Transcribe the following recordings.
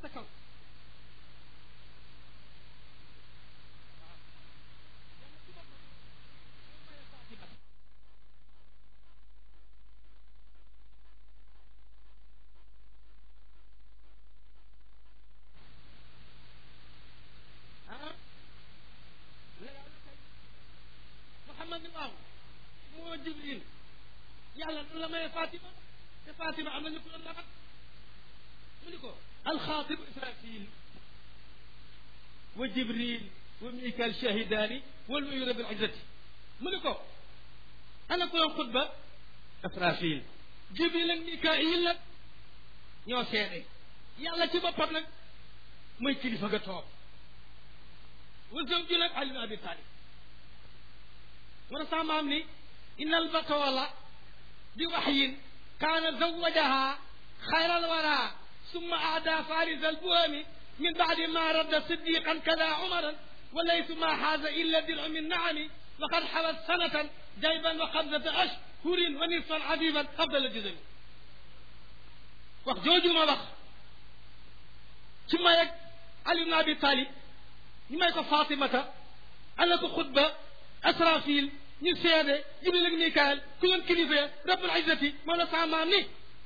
sa kaw Muhammad ni waaw moo Jibril yàlla du la maye Fatima te Fatima am nañu ko doon labat mu ni ko alxaatib Israfil wa Jibril wa Mikael shahidaani wal uyuuna bil izzati mu ni ko ana ko doon xutba Israfil Jibril ak Mikail nag ñoo seede yàlla ci boppam nag mooy kilifa ga toog wa zawju nag Ali bin Abi Talib mu ne sama maam ni inna albatoola bi waxyin kaana zawajaha xayra alwara summa aada faris albuhami min baadi ma radda siddiqan kada umaran wa laysu ma xaaza illa diru min naami wa qad xawat sanatan jayban wa xamsata ashhurin wa nisfan abiban afdal jisami wax jooju ma wax ci may ak Ali ibn Abi Talib ñu may ko Fatimata ana ko xutba Asrafil ñu seede Jibril ak Mikaayil ku leen kilifa rabbul izzati moo la sama maam ni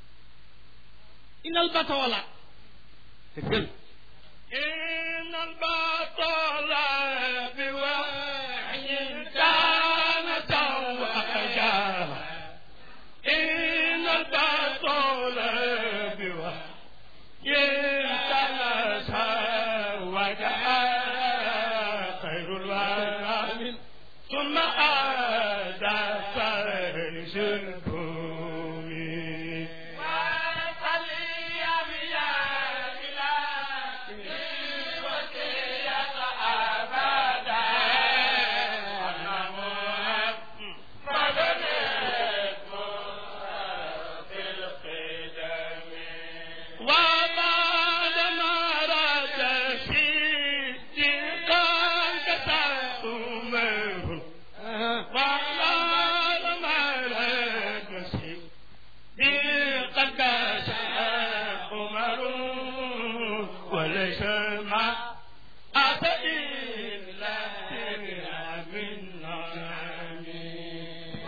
innal batoola dëggal إن البطل بوحي كان زوجها إن البطل بوحي كان زوجها خير الورى ثم أدى فرج البومي وبعد ما رد صديقا كتأمر وقال ما رد صديقا كتأمر وليس ما أتى إلا درهم من نعمي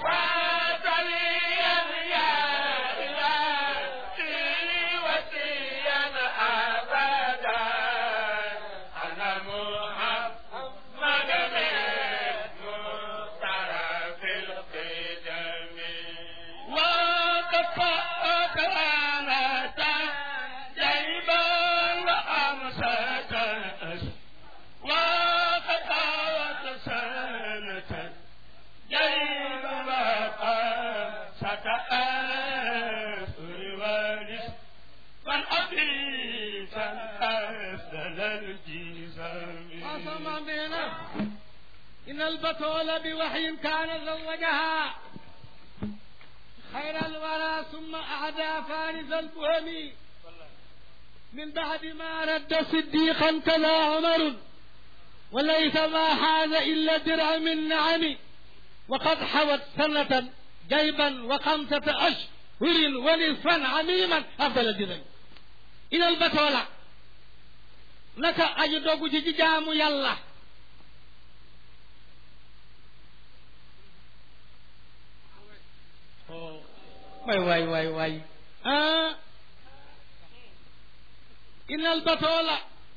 سنة جيب وقد ستأثر ولس من أبيتا أفضل الجزام waaw sama maam nee na innal batoola bi waxyin kaana zawajaha xayra alwara summa ahda faris albuhami min bacdi ma radda siddiqan kada umarun وليس ما حاز إلا درع من نعم وقد حوت سنة جيبا وخمسة أشهر ونصفا عميما أفضل الدرع إلى البتولة naka aju dogu ji ci jaamu yàlla waay waay waay waay ah innal batoola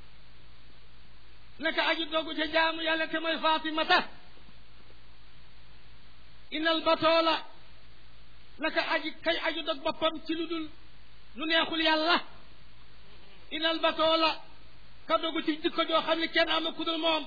naka aju dogu ci jaamu yàlla te mooy fatimata innal batoola naka aji kay aju dog boppam ci lu dul lu neexul yàlla innal batoola ka dogu ci jikko joo xam ne kenn ama kudul moom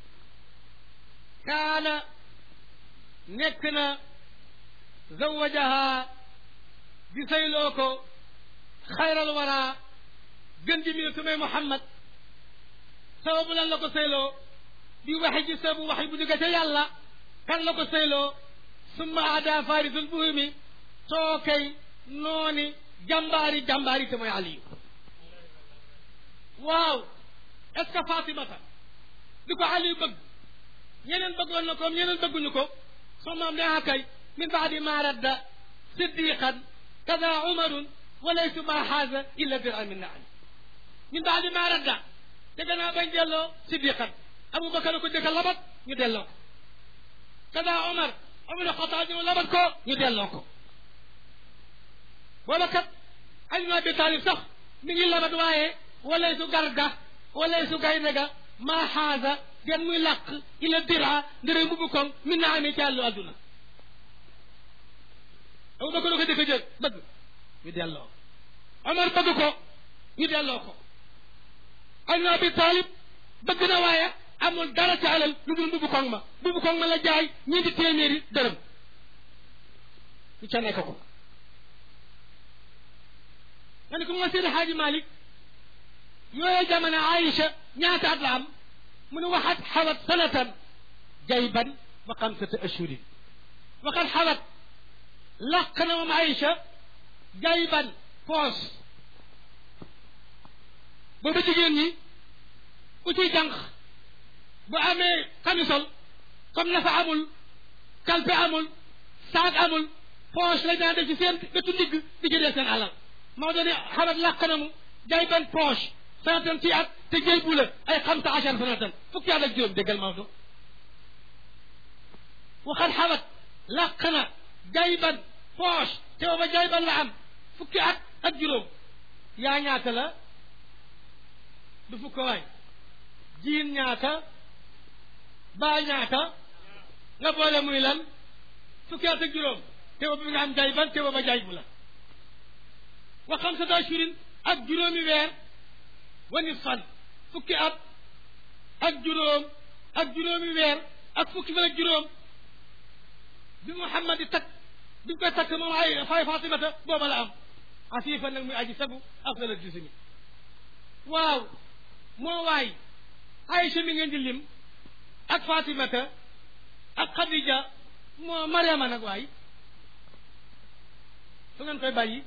kaana nekk na zawajaha di sayloo ko xayral wara gën ji mi tumay Muhammad sababu lan la ko sayloo di waxe ji sababu waxe bu jóge ca yàlla kan la ko sayloo summa ada farisul buhumi soo kay nooni jàmbaari jàmbaari te mooy Aliyu waaw est ce que Fatimata di ko Aliou bëgg ñeneen bëggoon na ko ñeneen bëgguñu ko soo maam ne akay min baadi ma radda siddiqan kada umarun wa laysu ma xaaza illa dir min naam min baadi maa radda te gannaaw bañ delloo siddiqan abubakar ko dëkka labat ñu delloo ko kada omar omar xataab ñu labat ko ñu delloo ko booba kat ali ibn abi talib sax mi ngi labat waaye walay su garga walay su gaynde ga maa xaasa den muy làq ila dira ndere mbubu koŋ min naa amee ci àllu àdduna abubakar ko dëkka jël bëgg ñu delloo omar bëgg ko ñu delloo ko ali ibn abi talib bëgg na waaye amul dara ci alal lu dul mbubu koŋ ma mbubu koŋ ma la jaay ñeenti téeméeri dërëm ñu ca nekk ko nga ne ko moo Seydi Xaaji Malik yooyu jamono Aïcha ñaata at la am mu ne waxat xawat sanatan jayban wa xamsata ashurin waxat xawat làq na moom Aïcha jayban poos booba jigéen ñi ku ciy jànq bu amee camisole comme nafa amul kalpe amul saag amul poche lañ daan def ci seen wetu ndigg di jëlee seen alal Maodo ne xamat làq na mu jaay ban poche sanatan ci at te jëy bu la ay xamsa achar sanatan fukki at ak juróom déggal Maodo waxat xamat làq na jaay ban poche te booba jaay ban la am fukki at ak juróom yaa ñaata la du fukk waay jiin ñaata baa ñaata nga boole muy lan fukki at ak juróom te boobu nga am jaay ban te booba jaay bu la wa xamsata ashurin ak juróomi weer wa nisfan fukki at ak juróom ak juróomi weer ak fukki fan ak juróom bi Muhammad di takk biñ koy takk moom ay fay Fatimata booba la am asifa nag muy aji sagu afdala jismi waaw moo waay Aïcha mi ngeen di lim ak Fatimata ak Khadija moo Mariama nag waay fu ngeen koy bàyyi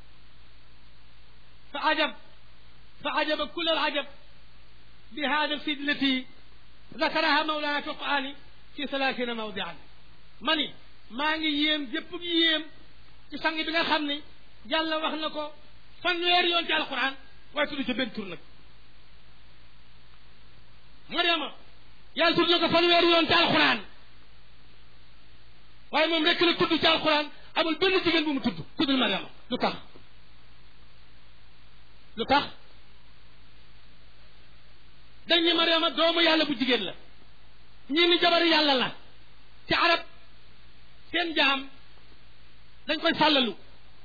fa ajab fa ajaba kul al ajab bi hada sid lati ذكرها مولانا في القرآن في ثلاثين موضعا mani maa ngi yéem jëpp yéem ci sang bi nga xam ni yàlla wax na ko fanweer yoon ci alquran waaye tudd ci benn tur nag Mariama yàlla tudd na ko fanweer yoon ci alquran waaye moom rekk la tudd ci alquran amul benn jigéen bu mu tudd tuddul Mariama lu tax lu tax dañ ni Mariama doomu yàlla bu jigéen la ñii ni jabar yàlla la ci arab seen jaam dañ koy sàllalu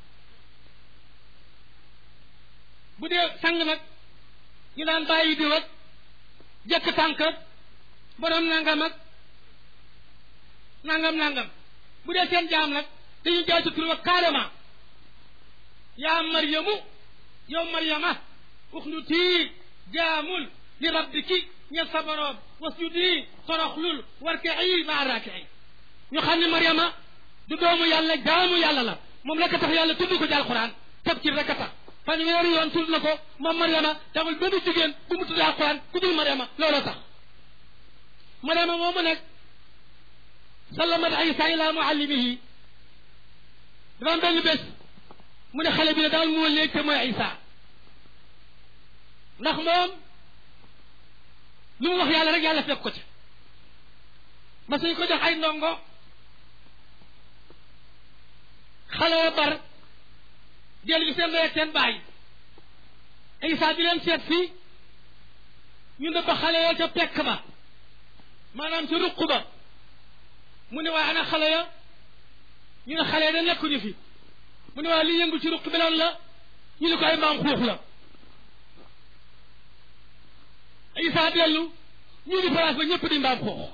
bu dee sang nag ñu daan bàyyi diw ak jëkk tànk borom nangam ak nangam nangam bu dee seen jaam nag dañuy jaay sa tur wa carrément yaa maryamu yow maryama uxnuti jaamul li rabbiki ñel sa boroom wasjudi toroxlul warkii maa raakii ñu xam ne maryama du doomu yàlla jaamu yàlla la moom rekk tax yàlla tudd ko ci alquran teg ci rekk tax fan weeri yoon tudd na ko moom maryama tamul benn jigéen bu mu tudd alquran ku dul maryama looloo tax maryama moomu nag sallamat isa ila muallimihi dafa am benn bés mu ne xale bi ne daal moo léegi te mooy isa ndax moom lu mu wax yàlla rek yàlla fekk ko ci ma suñ ko jox ay ndongo xale ya bar dellu gi seen ndey ak seen baay isa di leen seet fii ñu ne ba xale ya ca pekk ba maanaam ci ruq ba mu ne waaye ana xale ya ñu ne xale ya da nekkuñu fi mu ne waaye li yëngu ci ruq bi lan la ñu ne ko ay mbaam xuux la isa dellu ñu di place ba ñëpp di mbaam xuux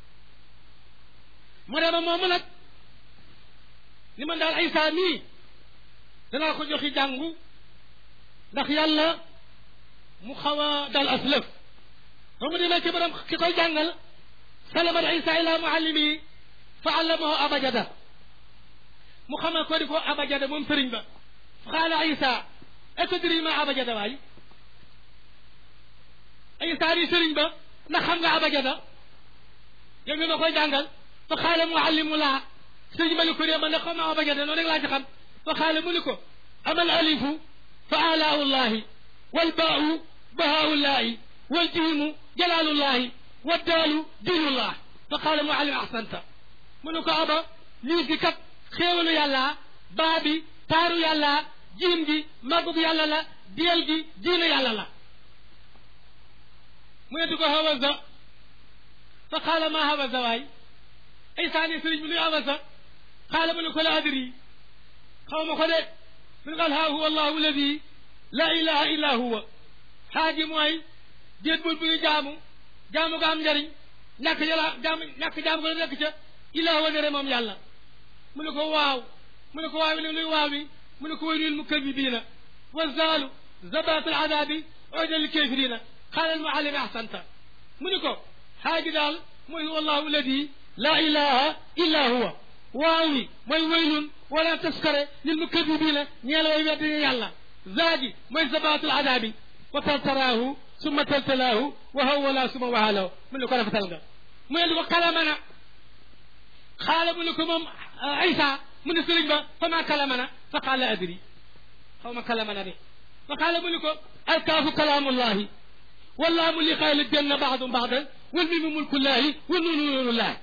Mariama moomu nag li man daal isa mii danaa ko joxi jàngu ndax yàlla mu xaw a dal aslëf ba mu demee ci borom ki koy jàngal salamat isa ila muallimi fa allamahu abajada mu xamal ko di ko abajada moom sëriñ ba xaala isa etadri ma abajada waay isa di sëriñ ba ndax xam nga abajada yow mi ma koy jàngal fa xaala muallimu laa sëriñ ba ni ko dee man nag xam naa abajada noonu rek laa ci xam fa xaala mu ni ko amal alifu fa alaau llahi walbaau bahaullahi waljiimu jalaalullahi waddaalu diinullah fa qaala muallim ahsanta mu ne ko aba lii gi kat xéewalu yàlla baa bi taaru yàlla jiim gi màggug yàlla la diyal gi diina yàlla la mu ne di ko hawaza fa qaala ma hawaza waay ay saani sëriñ bi luy hawaza qaala mu ne ko la adri xaw ma ko de mu ne qaal haa huwa allahu alladi la ilaha illa huwa xaa gi mooy déet bul bu ñu jaamu jaamu ga am njariñ ñàkk jala jaamu ñàkk jaamu ko la nekk ca illa huwa nere moom yàlla mu ne ko waaw mu ne ko waaw ne luy waaw bi mu ne ko waylul mukadibiina wa zaalu zabat al adabi oda lil kafirina qaala al muallim ahsanta mu ne ko xaa gi daal mooy huwa allahu alladi la ilaha illa huwa waaw wi mooy waylun wala taskare lil mukadibiina ñeel way weddi yàlla zaagi mooy zabatul adabi wa taltaraahu summa taltalaahu wa hawwala summa wahalaw mu ne ko rafetal nga mu ne ko kalamana xaala mu ne ko moom Isa mu ne sëriñ ba fa maa kalamana fa qaala adri xaw ma kalamana de fa qaala mu ne ko alkaafu kalaamullahi wallaamu liqaa la janna baadum baadan wal mimu mulkullahi wa nuunu nuunullahi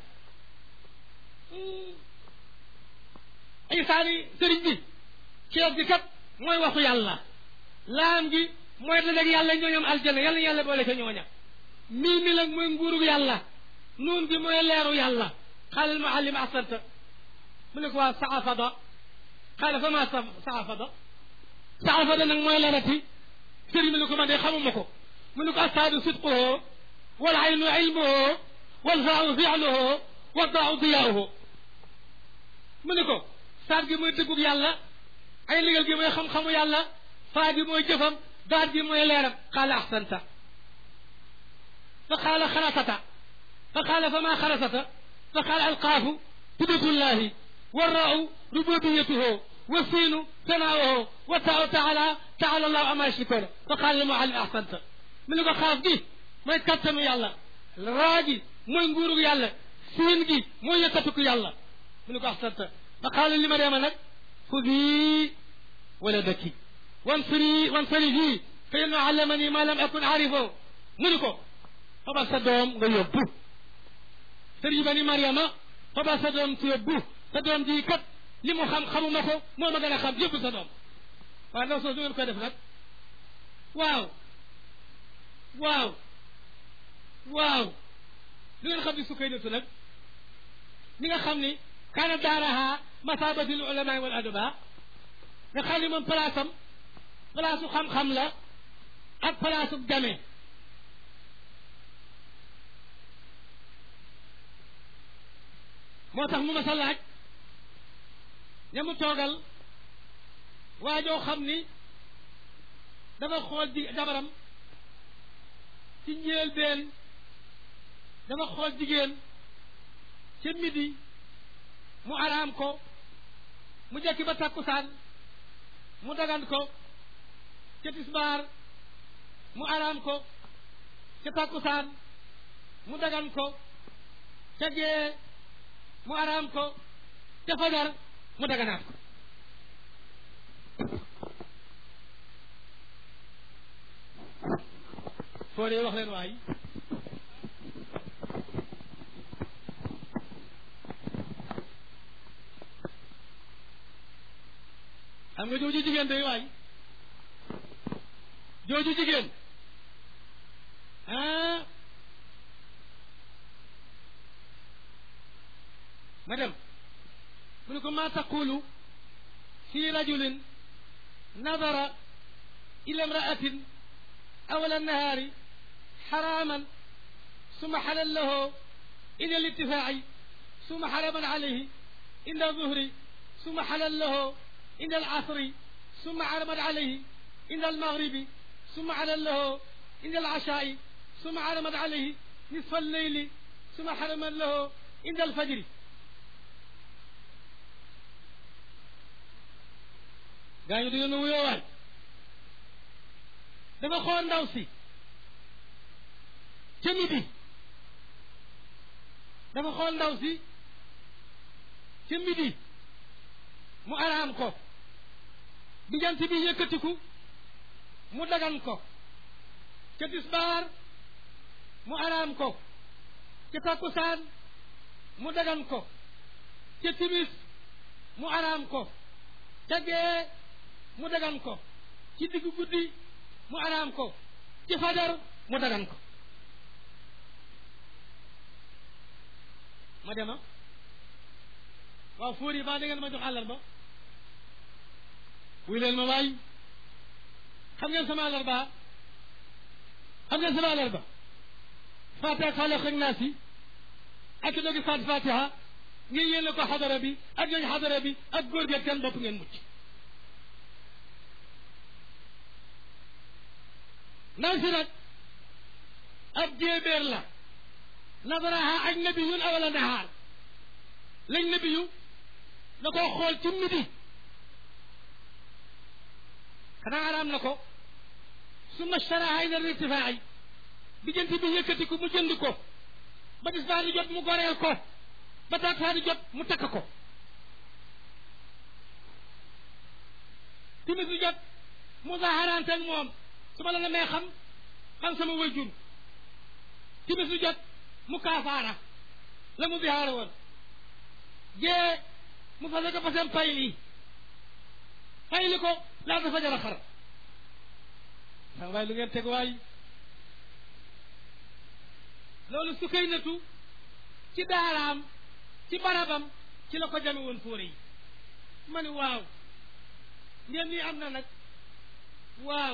Isa ni sëriñ bi ceeb gi kat mooy waxu yàlla laam gi mooy dajeeg yàlla ñooñam aljanna yàlla yàlla boole ca ñooña mii mi nag mooy nguurug yàlla nuun gi mooy leeru yàlla xaalal muallim ahsanta mu ne ko waa saafada xaala fa maa saafada saafada nag mooy larati sëriñ bi ne ko man de xamuma ko mu ne ko asaadu sidquhu wal aynu ilmuhu wal faau fialuhu wa daau diyaauhu mu ne ko saat gi mooy dëggug yàlla ay ligal gi mooy xam-xamu yàlla faa gi mooy jëfam daat gi mooy leeram qaala ahsanta fa qaala xarasata fa qaala fa maa xarasata fa qaala alqaafu tudatullahi warraau rububiyatuhu wa siinu sanaauhu wa taau taala taala allahu ama yushrikuuna fa qaala almuallim ahsanta mu ne ko xaaf gi mooy kattanu yàlla raa gi mooy nguurug yàlla siin gi mooy yëkkatiku yàlla mu ne ko ahsanta fa qaala li Mariama nag xudii waladaki wansuri wansuri fii fa innahu allamani ma lam akun aarifo mu ni ko fabal sa doom nga yóbbu sëriñ ba ni Mariama fabal sa doom ci yóbbu sa doom ji kat li mu xam xamuma ko moo ma gën a xam yóbbu sa doom waaw ndaw soo du ngeen koy def nag waaw waaw waaw du ngeen xam ni Sukaynatu nag mi nga xam ni kaana daaraha masabatil ulama wal adaba nga xam ni moom place am place su xam-xam la ak place su jame moo tax mu ma sa laaj ña mu toogal waajoo xam ni dafa xool di jabaram ci njëlbeen dafa xool jigéen ca midi mu araam ko mu jekki ba takkusaan mu dagan ko ca tisbaar mu araam ko ca takkusaan mu dagan ko ca gee mu araam ko ca fajar mu daganaat ko foo dee wax leen waay xam nga jooju jigéen day waay jooju jigéen ah ma dem mu ne ko maa taqulu fi rajulin nadara ila imraatin awala nahaari xaraaman summa xalal lahu ila litifaaci summa xaraman alayhi inda zuhri summa xalal lahu عند العصر ثم عرمت عليه عند المغرب ثم على له عند العشاء ثم عرمت عليه نصف الليل ثم حرم له عند الفجر gaa ñu dina nu wuyoo waay dafa xool ndaw si ca midi dafa xool ndaw si ca midi mu araam ko bi jant bi yëkkatiku mu dagan ko ca tisbaar mu araam ko ca takkusaan mu dagan ko ca timis mu araam ko ca gee mu dagan ko ci diggu guddi mu araam ko ci fajar mu dagan ko ma dema waaw fóor yi baa da ngeen ma jox àllarba wuy leen ma waay xam ngeen sama àllarba xam ngeen sama àllarba fatiha xaleq ak naas yi ak ki doogi faat fatiha ngeen yéene ko xadara bi ak ñooñu xadara bi ak góor gi ak seen bopp ngeen mucc ndaw si nag ab jéebéer la nadaraha aj nabiyun awala nahaar lañ nabiyu da koo xool ci midi xanaa araam na ko summa shtaraha ila irtifaa'i bi jënt bi yëkkati ko mu jënd ko ba tisbaar di jot mu goreel ko ba takkusaan di jot mu takk ko timis di jot mu zaharante ak moom su ma la na mee xam xam sama wayjur timis di jot mu kaafaara la mu bihaara woon gée mu fase ko fasem payli payli ko laata fajar a xar waaye lu ngeen teg waay loolu su koy natu ci daaraam ci barabam ci la ko jame woon fóore yi ma ni waaw ndéem lii am na nag waaw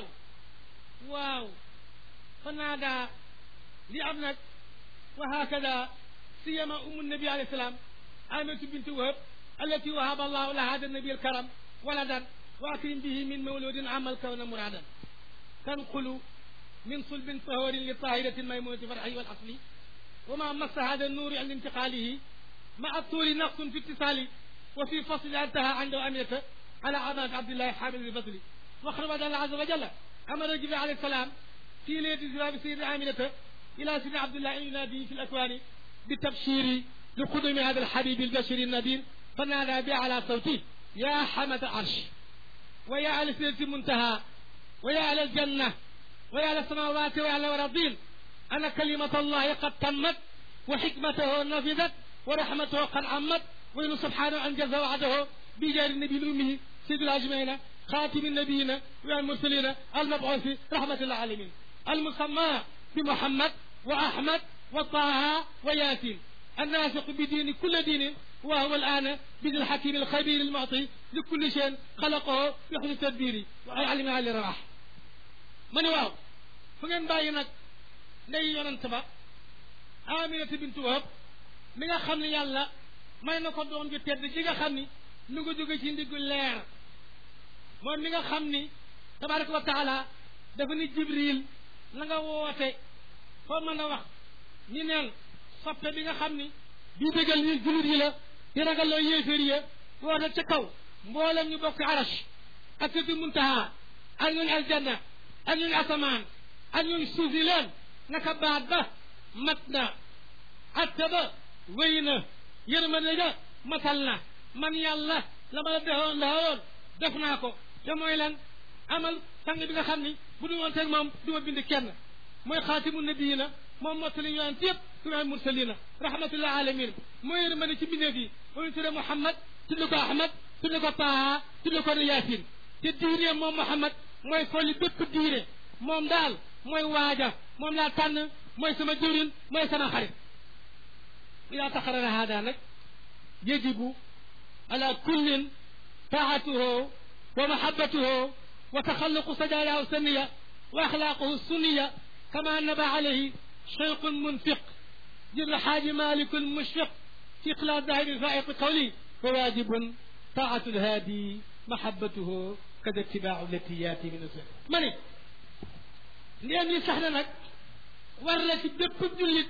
waaw fa naadaa lii am nag wa hakada siyama umu nabi alayhi salaam aminatu bintu wahab allati wahaba allahu laha hada nabi alkaram waladan wa akrim bihi min mawludin amal kawna muradan تنقل من صلب طهور لطاهرة الميمونة فرحي والأصل وما مس هذا النور عند انتقاله مع الطول نقص في اتصال وفي فصل انتهى عنده أمية على عباد عبد الله حامل البطل واخرب الله عز وجل أمر جبريل عليه السلام في ليلة زراب سيد عاملة إلى سيدنا عبد الله ينادي في الأكوان بالتبشير لقدم هذا الحبيب البشر النبيل فنادى على صوته يا حمد عرش ويا على سيرة المنتهى ويا على الجنة ويا على السماوات ويا على الأراضين أن كلمة الله قد تمت وحكمته نفذت ورحمته قد عمت وإن سبحانه أنجز وعده بجار النبي الأمي سيد الأجمعين خاتم النبيين والمرسلين المبعوث رحمة العالمين المسمى بمحمد وأحمد وطه وياسين الناسق بدين كل دين وهو الآن بدين الحكيم الخبير المعطي لكل شيء خلقه بحسن تدبيري وعلم على الراح من واو فngeen bàyyi nag ndey yonent ba aminata bintu wahab mi nga xam ne yàlla may na ko doom ju tedd ji nga xam ni mi nga jóge ci ndiggu leer moom mi nga xam ni tabaraka wa taala dafa ni jibril na nga woote foo mën a wax ñi neen soppe bi nga xam ni bii bégal ni julit yi la di ragaloo yéeféer ya woote ca kaw mboolem ñu bokk arash ak sëti muntaha ak ñooñ aljanna ak ñooñ asamaan ak ñooñ suuf yi leen naka baat ba mat na atte ba wéy na yërmande ja matal na man yàlla la ma la defoon lawoon def naa ko te mooy lan amal sang bi nga xam ni bu du woon teg moom du ma bind kenn mooy xaatimu nabiyina moom mottali ñu yonent yëpp kumaay mursalina rahmatullah alamin mooy yërmande ci mbindeef yi mooy tudde Muhammad tudde ko Ahmad tudde ko Taha tudde ko Yaasin te diine moom Muhammad mooy folli bépp diine moom daal mooy waaja moom laa tànn mooy sama jëwrin mooy sama xarit ida taxarara hada nag yajibu ala kullin taatuhu wa mahabatuhu wa taxalluqu sajaayahu saniya wa axlaaquhu sunniya kama naba alayhi شيخ منفق جل حاج مالك مشفق في إخلاص ظاهر الفائق قولي فواجب طاعة الهادي محبته كذا اتباع التي ياتي من السر ماني لأن يسحنا نك ورلا ci bépp jullit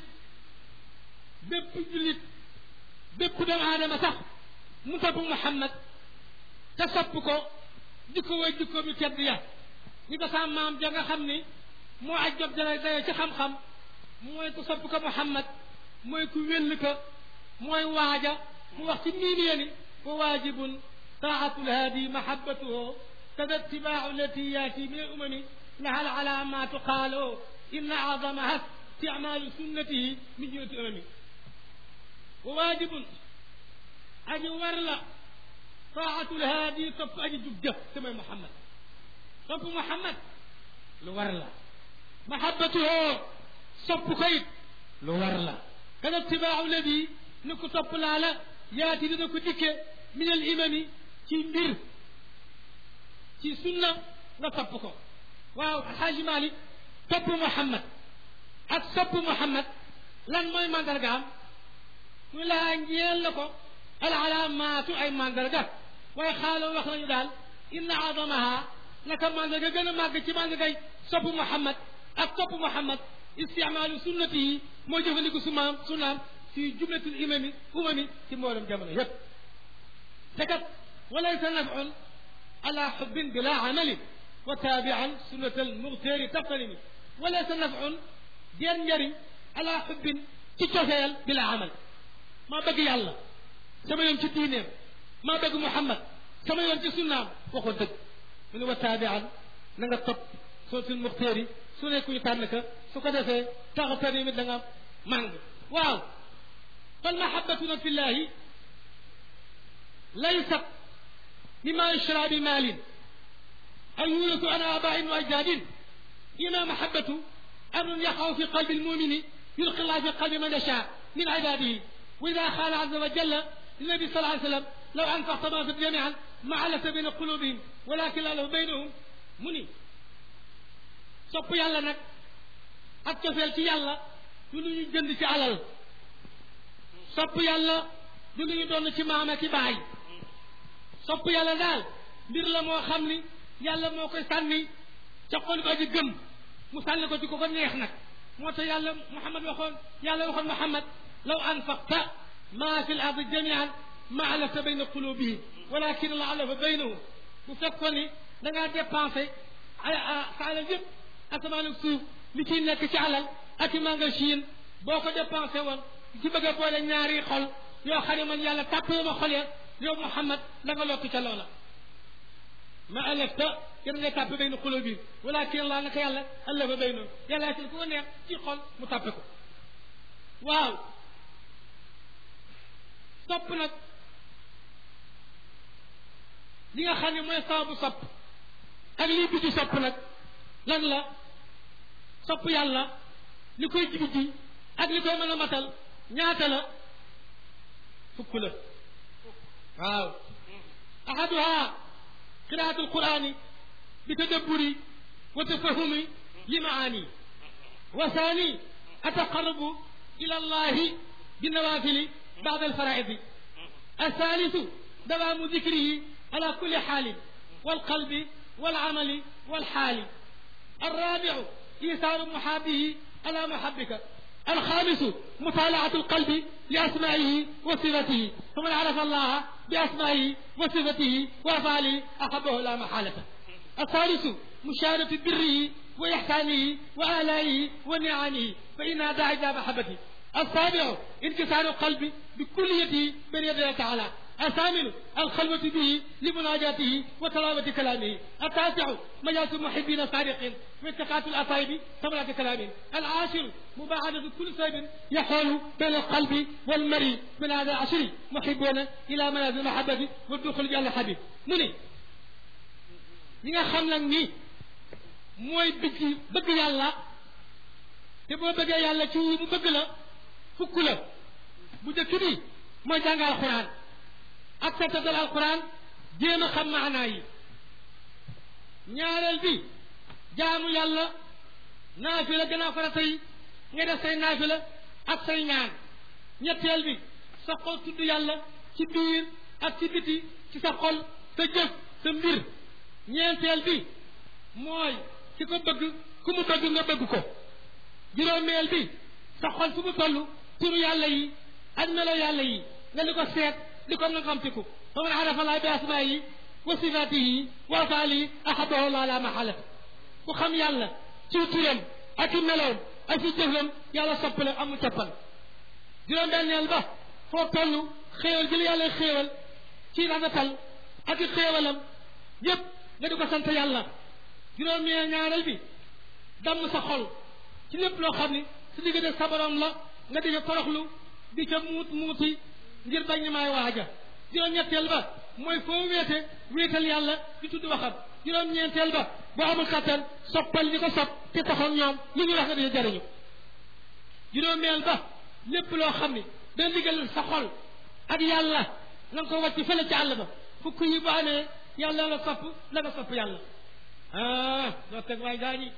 bépp jullit bépp doomu aadama sax mu topp Muhammad te sopp ko jikko way jikko bi tedd ya ñi ko sa maam ja nga xam ni moo aj job dara dayo ci xam-xam mooy ku sopp ko Muhammad mooy ku wéll ko mooy waaja mu wax ci miimee ni wa waajibun taatu lhaadi mahabatuhu kada ittibaau lati yaati min al umami laha al alaamatu qaalu inna azamaha isticmaalu sunnatihi min jumlati umami wa waajibun aji war la taatul haadi topp aji jub ja te mooy Muhammad topp Muhammad lu war la mahabbatuhu sopp ko it lu war la kada tibaaxu ladi ni ko topp laa la yaati dina ko dikke min al imami ci mbir ci sunna nga topp ko waaw xaaji Malik topp Muhammad ak sopp Muhammad lan mooy mandargaam mu laa ñeel la ko al alaamaatu ay mandarga waaye xaaloo wax nañu daal inna azamaha naka mandarga gën a màgg ci mandargay sopp Muhammad ak topp Muhammad isticmaalu sunnatihi moo jëfandiku sumaam sunnaam fi jumlatul imami umami ci mboolem jamono yépp te kat walaysa nafun ala xubbin bila amalin wa taabian sunnatal muxteeri taftalimi walaysa nafun deen njëriñ ala xubbin ci cofeel bila amal maa bëgg yàlla sama yoon ci diineem maa bëgg Muhammad sama yoon ci sunnaam waxoon dëgg mu ne wa taabian na nga topp sunnatal muxteeri su nekkuñu tànn ka su ko defee taxatani mit da nga màng waaw fal mahabbatuna fi llahi laysat mima yushra bi maalin aw yurasu an abain wa ajdadin ima mahabbatu amrun yaqaw fi qalbi almumini yulqi llah fi qalbi man yasha min ibadihi wa ida qala azza wa jalla للنبي صلى الله عليه وسلم لو انفقت ما في جميعا ما الفت بين قلوبهم ولكن الف بينهم mu ni sopp yàlla nag ak cofeel ci yàlla du lu ñu jënd ci alal sopp yàlla du lu ñu doon ci maam ak i baay sopp yàlla daal mbir la moo xam ni yàlla moo koy sànni ca xol ba ji gëm mu sànni ko ci ko ko neex nag moo tax yàlla Muhammad waxoon yàlla waxoon Muhammad law anfaqta ma fi l ardi jamian ma alafta bayna qulubihim walakin la alafa baynahum bu fekkoon ni da ngaa dépensé sa alal yëpp asamaan ak suuf li ciy nekk ci alal ak i magasin boo ko dépensé woon ci bëgg a boole ñaari xol yoo xam ne man yàlla tàppale ma xol ya yow Muhammad da nga lokk ca loola ma alafta yéen ngay tàppe bayna qulubi walakin laa naka yàlla allafa bayna yàlla ci ku ko neex ci xol mu tàppe ko waaw sopp nag li nga xam ne mooy sababu sopp ak lii bi ci sopp nag lan la sopp yàlla li koy jibi ji ak li koy mën a matal ñaata la fukk la waaw ahaduha qiraatu alqurani bi tadabburi wa tafahumi li maani wa thani ataqarrubu ila allahi بالنوافل بعد الفرائض الثالث دوام ذكره على كل حال والقلب والعمل والحال الرابع إيثار محابه على محبك الخامس مطالعة القلب لأسمائه وصفته فمن عرف الله بأسمائه وصفته وأفعاله أحبه لا محالة الثالث مشاهدة بره وإحسانه وآلائه ونعمه فإنها داعي إلى محبته السابع انكسار القلب بكليته بين يدي تعالى الثامن الخلوة به لمناجاته وتلاوة كلامه التاسع مجالس المحبين الصادقين واتقاء الأصائب ثمرة كلامه العاشر مباعدة كل سبب يحول بين القلب والمرء من هذا العشر محبون إلى منازل المحبة والدخول بأهل الحبيب مني ñi nga xam nag ni mooy bëgg bëgg yàlla te boo bëggee yàlla ci mu bëgg la fukk la bu njëkk bi mooy jàng alquran ak settatal alquran jéem a xam maanaa yi ñaareel bi jaamu yàlla naafila gannaaw farata yi nga def say naafila ak say ñaan ñetteel bi sa xol tudd yàlla ci biir ak ci biti ci sa xol sa jëf sa mbir ñeenteel bi mooy ki ko bëgg ku mu bëgg nga bëgg ko juróomeel bi sa xol fu mu toll turu yàlla yi ak melo yàlla yi nga di ko seet di ko nangamtiku fa man arafa laa bi asmaayi wa sifaatihi wa afaalihi ahabahu laa la mahalata ku xam yàlla ci turam ak i meloom ak i jëfam yàlla soppale amul cappal juróom-benneel ba foo toll xéewal gi la yàlla xéewal ci rafetal ak i xéewalam yépp nga di ko sant yàlla juróom-ñee ñaareel bi damm sa xol ci lépp loo xam ni su diggante sa borom la nga di ca toroxlu di ca muut muuti ngir bañ ni maay waaja juróom-ñetteel ba mooy foo wéete wéetal yàlla di tudd waxam juróom-ñeenteel ba boo amul kattan soppal ñi ko sopp te taxoon ñoom lu ñu wax nga di jariñu juróomeel ba lépp loo xam ni da digal sa xol ak yàlla na nga ko wàcc fële ci àll ba fukk yi bu amee yàlla la sopp la nga sopp yàlla ah doo teg waay gaa ñi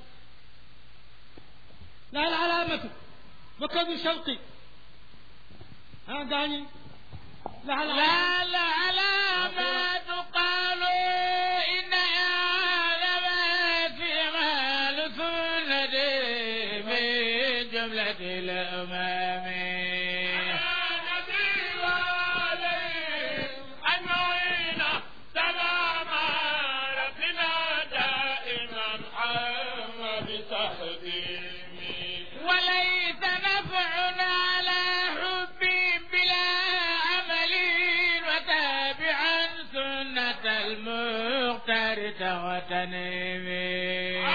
daal alaamatu ba kadu shawqi ah gaa ñi لا لا علامات قالوا إن آدم في مال سنة من جملة الأمم وليس نفعنا على حب بلا عمل وتابعا سنة المختار وتنيم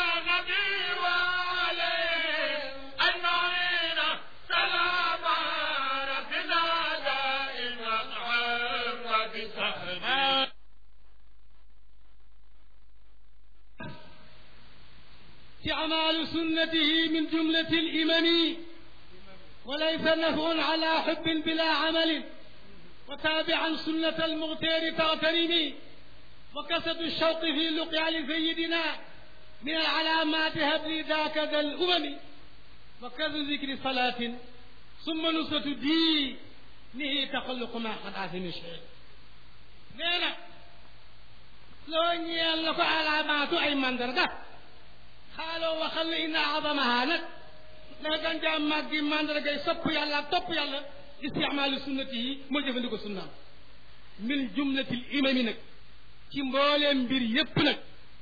أعمال سنته من جملة الإمم وليس نفع على حب بلا عمل وتابعا سنة المغتير تغتنمي وكسد الشوق في اللقيا لسيدنا من العلامات هب لي ذاك ذا الأمم وكذا ذكر صلاة ثم نصرة دينه تخلق ما قد عزم الشيء نينا لو نيال لك علامات أي منظر ده xaaloo waxal ne inna azamaha nag dafa gàncax màgg gi mandargay sopp yàlla topp yàlla isticmaalu sunnati yi moo jëfandikoo sunnaam min jumlatil imami nag ci mbooleem mbir yépp nag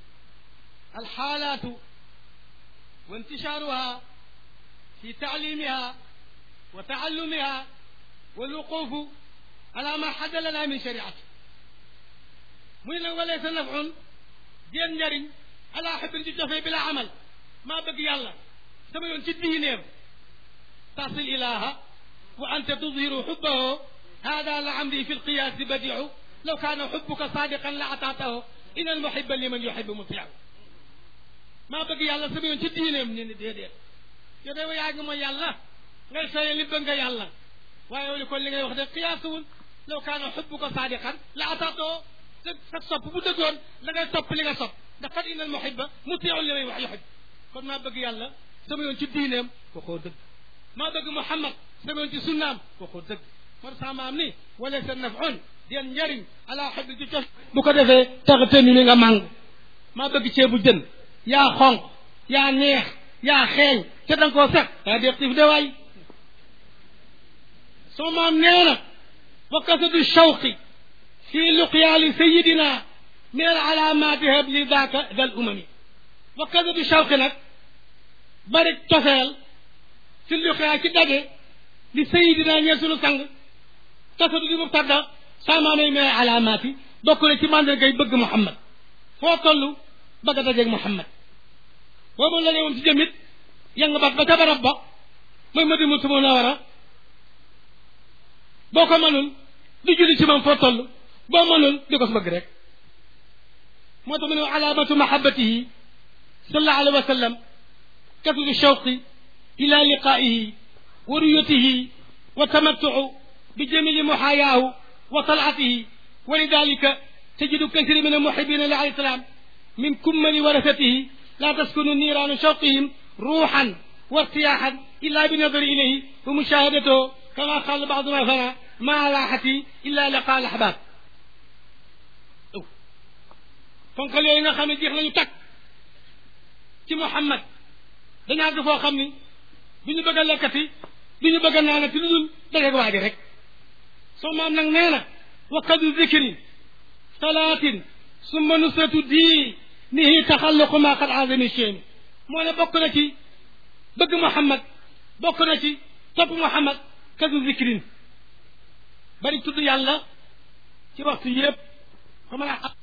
alxaalaatu wa intishaaruha fi taalimiha wa taallumiha walwuqufu ala ma xadda lana min shariati muy nag walaysa nafun jéen njariñ ala xibin ci jofee bila amal maa bëgg yàlla sama yoon ci diineem tasil ilaha wa anta tudhiru xubbahu hada la amri fi lqiyaasi badiu law kaana xubbuka sadiqan la ataatahu in almuhiba liman yuhibu mutiu maa bëgg yàlla sama yoon ci diineem ni ni déedéet yow de yaa ngi mooy yàlla ngay sooyee li bëgg nga yàlla waaye yow li kon li ngay wax de qiyaasuwul law kaana xubbuka sadiqan la ataatahu sa sopp bu dëggoon da ngay topp li nga sopp ndax kat innal muhibba mutiiun li may wax yuhib kon maa bëgg yàlla sama yoon ci diineem waxoo dëgg maa bëgg Muhammad sama yoon ci sunnaam waxoo dëgg man sama maam ni wala sa nafun den njariñ ala xibbi ci cof bu ko defee taxatani ni nga màng maa bëgg ceebu jën yaa xonq yaa neex yaa xeeñ te danga koo sax yaa dee xiif de waay sama maam nee na wa kasadu shawqi fi luqyaali sayidina min al alaamaati hab li daaka dal umami wa kasadu shawqi nag bari cofeel fi luqyaa ci dage li sayidina ñeel sunu sang kasadu di mubtada saamaamay min al alaamaati bokk na ci mandargay bëgg Muhammad foo toll bëgg a dajeeg Muhammad boobu la ne woon ci jëmit yang bat ba ca barab ba mooy Madinatu Munawwara boo ko mënul di julli ci moom foo toll boo mënul di ko bëgg rek moo tax mu ne alaamatu mahabbatihi sallallahu alayhi wa sallam kasratu shawqi ila liqaa'ihi wa ruyatihi wa tamattu'u bi jamili muhaayaahu wa tal'atihi wa lidalika tajidu kathira min almuhibbina li alayhi salaam min kummali warasatihi la taskunu niiraanu shawqihim ruuxan wa irtiyaaxan illa bi nadari ilayhi wa mushahadatihi kama qaala ba'duna fana ma raaxati illa liqaa al ahbaab fonkal yooyu nga xam ne jeex nañu takk ci Muhammad dañu àgg foo xam ni du ñu bëgg a lekkati du ñu bëgg a naanati lu dul dajeeg waa ji rek soo maam nag nee na waqadu zikri salaatin summa nusratu dii nihi taxalluqu ma qad azami cheeni moo ne bokk na ci bëgg Muhammad bokk na ci topp Muhammad kadu zikrin bari tudd yàlla ci waxtu yëpp xam nga